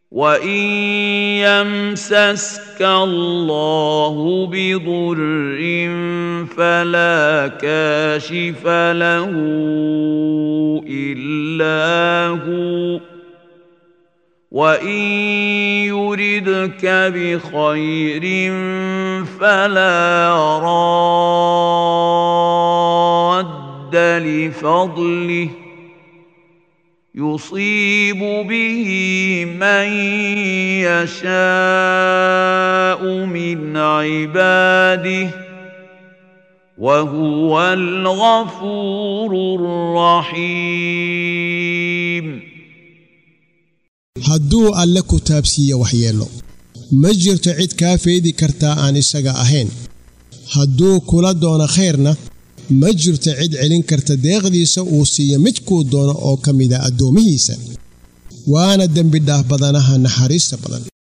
وان يمسسك الله بضر فلا كاشف له الا هو وان يردك بخير فلا راد لفضله يصيب به من يشاء من عباده وهو الغفور الرحيم hadduu alle ku taabsiiye waxyeello ma jirto cid kaa feedi kartaa aan isaga ahayn hadduu kula doono khayrna ma jirto cid celin karta deeqdiisa uu siiyo midkuu doono oo ka mida addoommihiisa waana dembi dhaaf badanaha naxariista badan